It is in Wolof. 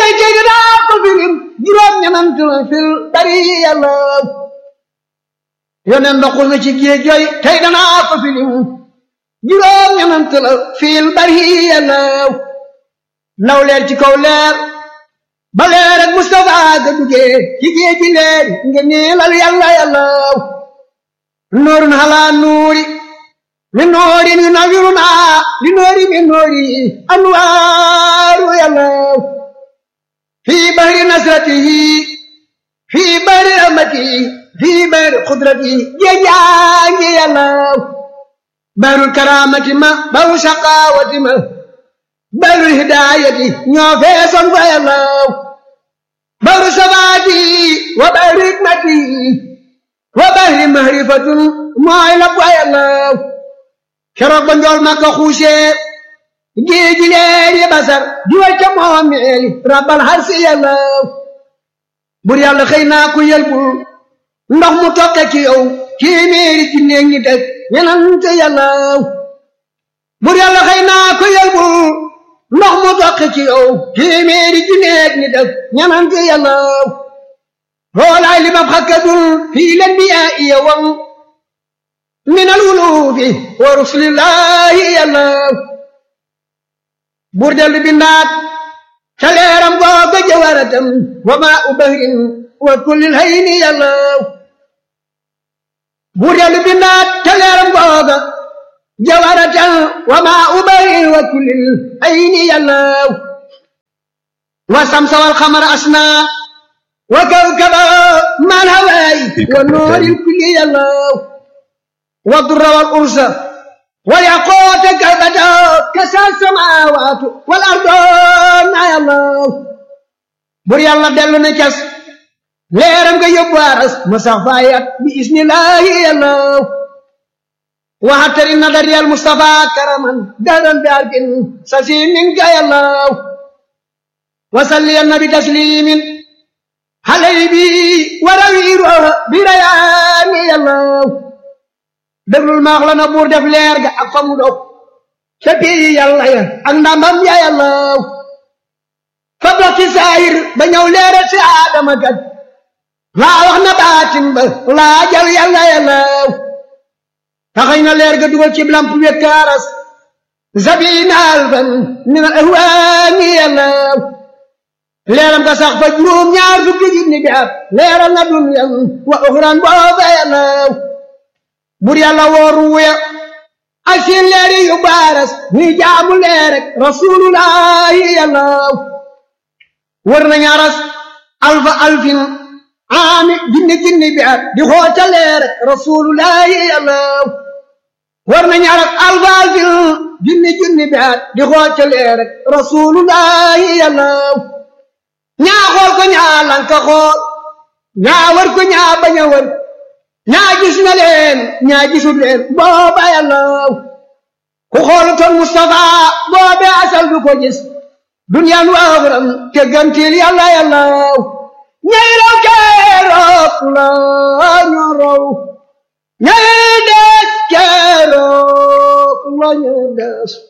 tey tey dinaa ko filim juróom ñenant la fil bari yàlla yoneen ndoxul na ci géej jooy tey danaa ko filim juróom ñenant la fil bari yàlla ndaw leer ci kaw leer ba leer ak Mustafa ga duggee ci géej gi leer nga neelal yàlla yàlla nuurun halaa nuuri min noorin yunawwiruna li noori min noori anwaaru yàlla fii bahri nasratihi fii bahri rahmatihi fii bahri qudratihi géejaangi yàlla bahrul karaamati ma bahru shaqaawati ma bahrul hidaayati ñoo feesoon fa yàlla bahru sabaati wa bahri hikmati wa bahri mahrifatun mooy la fa yàlla keroog ba njool ma ko xuusee géeji leeri basar juwal ca moomeeli rabbal harsi yàlla bur yàlla xëy naa ku yelbul ndox mu tokke ci yow téeméeri ci néeg ñi teg ñenante yàlla bur yàlla xëy naa ku yelbul ndox mu tokke ci yow téeméeri ci néeg ñi teg ñenante yàlla hoolaay li mab xakkadul fii len bi yaa iya wam min alwulufi wa rusulillahi yàlla buur dellu bindaat ca leeram googa jawaratam wa maa u bahrin wa kullil hayni yàlla buur dellu bindaat ca leeram googa jawaratam wa maa u bahrin wa kullil hayni yàlla wa samsa wal xamara asna wa kawkaba mal hawaay wa nooril kulli yàlla والضر والأرز والياقوت كالبدر كسى السماوات والأرض يا الله بر يلا دلو نكس ليرم كي يبارس مسافايات بإذن الله يا الله وحتر النظر يا المصطفى كرما دارا بارك سسيم منك يا الله وصلي النبي تسليم حليبي وروير بريان يا الله déglul maax la na buur def leer ga ak fa mu dog ca pii yàlla ya ak ndambam ya yàlla fa dox ci saayir ba ñëw leeral si aadama kat laa wax na baatin ba laa jal yàlla yàlla taxañ na leer ga dugal ci lamp wekkaaras zabina alfan min al ahwaani yàlla leeram ga sax fa juróom ñaar fukki junni bi at leeral na dunyan wa uxran booba yàlla bur yàlla wooru wuya ak seen leeri yu baaras ñuy jaamu leer rek rasulullahi yàlla wër nañu aras alfa alfin aami jinni jinni bi at di xoota leer rek rasulullahi yàlla wër nañu aras alfa alfin jinni jinni bi at di xoota leer rek rasulullahi yàlla ñaa xool ko ñaa lanka xool ñaa wër ko ñaa bañ a wër ñaa gis na leen ñaa gisul leen booba yàlla ku xoolutoon Mustafa boobe asal du ko gis duniyaan wa axram te gantil yàlla yàlla ñay raw keroog la ñu raw ñay des keroog la ñu des